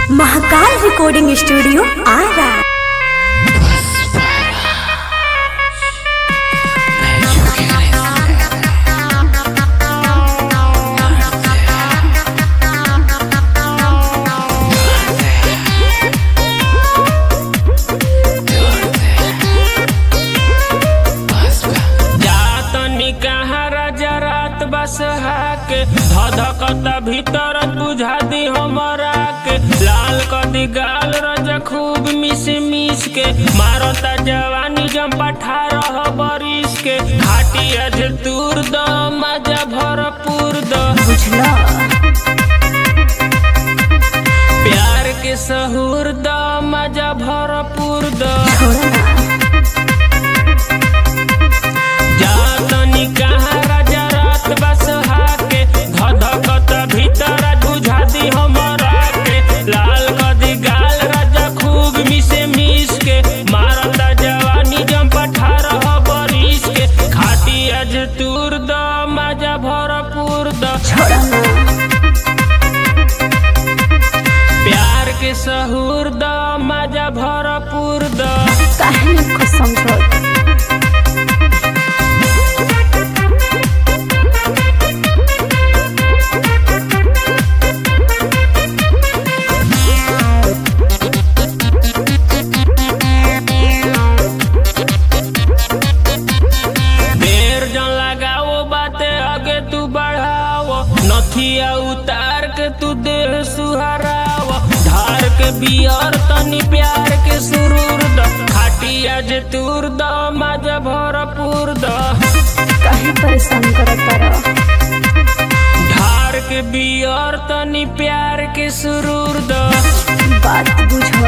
Mahakal recording studio Ara जातनी कहाँ राजा रात बस हाके धधकता भीतर बुझा दी हमरा के लाल कदी गाल रजा खूब मिस मिस के मारता जवानी जम पठारह बरिस के खाटी अज दूर द मजा भरपूर द बुझला प्यार के सहूर द मजा भरपूर द छोड़ा ना जातनी कहाँ राजा रात बस हाके धधकत भीतर बुझा दी हमरा के लाल कदी गाल राजा खूब मिसे मिस के मारता जवानी जम पठारह बरिस के खाटी अज तूर द मजा भरपूर द छोड़ा ना प्यार के सहूर द मजा भरपूर द काहे न को समझो देर जन लगाओ बाते आगे तू बढ़ाओ नथिया उतार के तू देह सुहराओ धार के बियर तनी प्यार के सुरूर द खाटिया जे तूर द मजा भरपूर द काहे परेशान करत तारा धार के बियर तनी प्यार के सुरूर द बात बुझो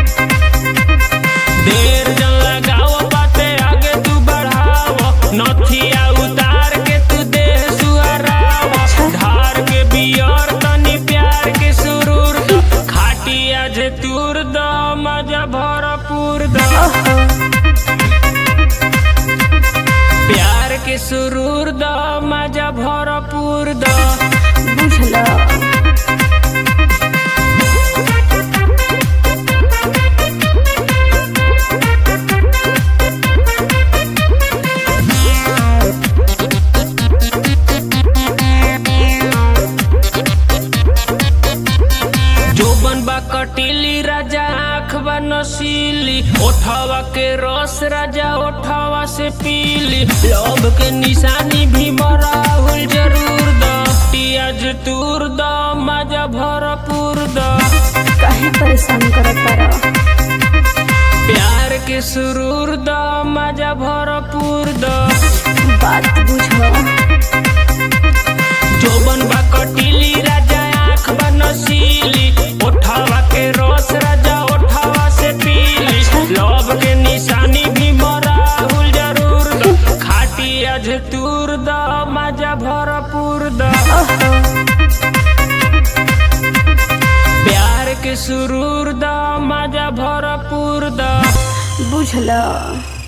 देर जन लगाओ बाते आगे तू बढ़ाओ नथिया उतार के तू देह सुहराओ धार के बियर तनी प्यार के सुरूर द खाटिया जे तूर द मजा भरपूर द ओहो प्यार के सुरूर द मजा भरपूर द बुझला जोबन बा कटीली राजा आँख बा नसीली ओठवा के रस राजा ओठवा से पीली लोभ के निशानी भी मराहुल जरूर द पियाज तूर द मजा भरपूर द काहे परेशान करत तारा प्यार के सुरूर द मजा भरपूर द बात बुझो जोबन बा कटीली राजा आँख बा नसीली ओठवा के रस राजा ओठवा से पीली लोभ के निशानी भी मराहुल जरूर द खाटी अज तूर द मजा भरपूर द ओहो प्यार के सुरूर द मजा भरपूर द बुझला